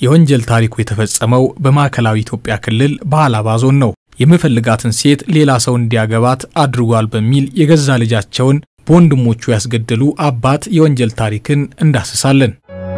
የወንጀል ታሪኩ የተፈጸመው በማዕከላዊ ኢትዮጵያ ክልል በሀላባ ዞን ነው። የምፈልጋትን ሴት ሌላ ሰው እንዲያገባት አድርጓል በሚል የገዛ ልጃቸውን በወንድሞቹ ያስገደሉ አባት የወንጀል ታሪክን እንዳስሳለን።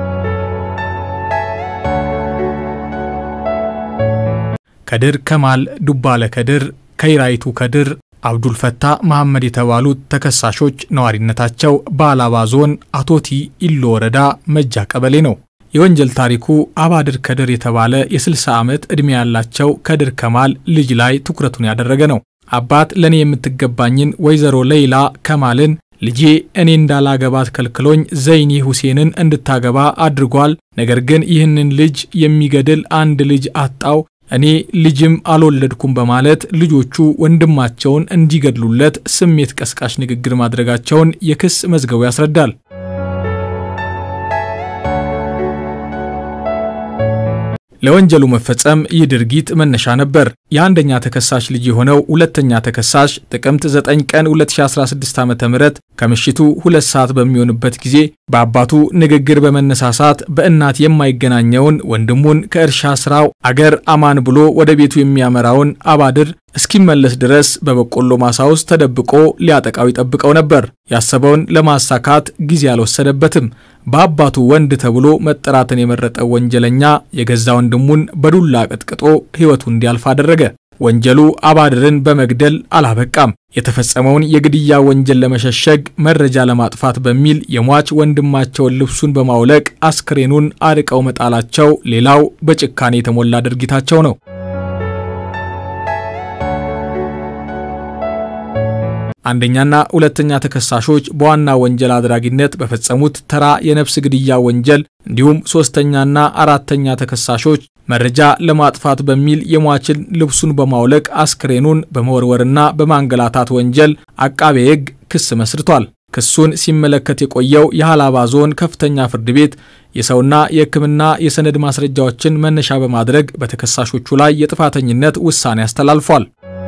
ከድር ከማል ዱባለ ከድር፣ ከይራይቱ ከድር፣ አብዱልፈታ መሐመድ የተባሉት ተከሳሾች ነዋሪነታቸው በሀላባ ዞን አቶቲ ኢሎ ወረዳ መጃ ቀበሌ ነው። የወንጀል ታሪኩ አባድር ከድር የተባለ የ60 ዓመት ዕድሜ ያላቸው ከድር ከማል ልጅ ላይ ትኩረቱን ያደረገ ነው። አባት ለእኔ የምትገባኝን ወይዘሮ ሌይላ ከማልን ልጄ እኔ እንዳላገባት ከልክሎኝ ዘይኒ ሁሴንን እንድታገባ አድርጓል። ነገር ግን ይህንን ልጅ የሚገድል አንድ ልጅ አጣው እኔ ልጅም አልወለድኩም በማለት ልጆቹ ወንድማቸውን እንዲገድሉለት ስሜት ቀስቃሽ ንግግር ማድረጋቸውን የክስ መዝገቡ ያስረዳል። ለወንጀሉ መፈጸም ይህ ድርጊት መነሻ ነበር። የአንደኛ ተከሳሽ ልጅ የሆነው ሁለተኛ ተከሳሽ ጥቅምት 9 ቀን 2016 ዓ ም ከምሽቱ ሁለት ሰዓት በሚሆንበት ጊዜ በአባቱ ንግግር በመነሳሳት በእናት የማይገናኘውን ወንድሙን ከእርሻ ስራው አገር አማን ብሎ ወደ ቤቱ የሚያመራውን አባድር እስኪመለስ ድረስ በበቆሎ ማሳ ውስጥ ተደብቆ ሊያጠቃው ይጠብቀው ነበር። ያሰበውን ለማሳካት ጊዜ አልወሰደበትም። በአባቱ ወንድ ተብሎ መጠራትን የመረጠው ወንጀለኛ የገዛ ወንድሙን በዱላ ቀጥቅጦ ሕይወቱ እንዲያልፍ አደረገ። ወንጀሉ አባድርን በመግደል አላበቃም። የተፈጸመውን የግድያ ወንጀል ለመሸሸግ መረጃ ለማጥፋት በሚል የሟች ወንድማቸውን ልብሱን በማውለቅ አስክሬኑን አርቀው መጣላቸው ሌላው በጭካኔ የተሞላ ድርጊታቸው ነው። አንደኛና ሁለተኛ ተከሳሾች በዋና ወንጀል አድራጊነት በፈጸሙት ተራ የነፍስ ግድያ ወንጀል እንዲሁም ሶስተኛና አራተኛ ተከሳሾች መረጃ ለማጥፋት በሚል የሟችን ልብሱን በማውለቅ አስክሬኑን በመወርወርና በማንገላታት ወንጀል አቃቤ ሕግ ክስ መስርቷል። ክሱን ሲመለከት የቆየው የሀላባ ዞን ከፍተኛ ፍርድ ቤት የሰውና የሕክምና የሰነድ ማስረጃዎችን መነሻ በማድረግ በተከሳሾቹ ላይ የጥፋተኝነት ውሳኔ አስተላልፏል።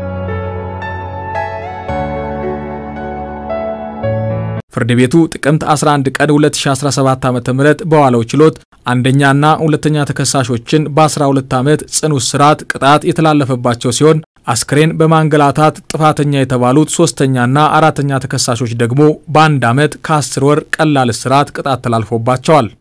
ፍርድ ቤቱ ጥቅምት 11 ቀን 2017 ዓ ም በዋለው ችሎት አንደኛና ሁለተኛ ተከሳሾችን በ12 ዓመት ጽኑ እስራት ቅጣት የተላለፈባቸው ሲሆን አስክሬን በማንገላታት ጥፋተኛ የተባሉት ሶስተኛና አራተኛ ተከሳሾች ደግሞ በአንድ ዓመት ከ10 ወር ቀላል እስራት ቅጣት ተላልፎባቸዋል።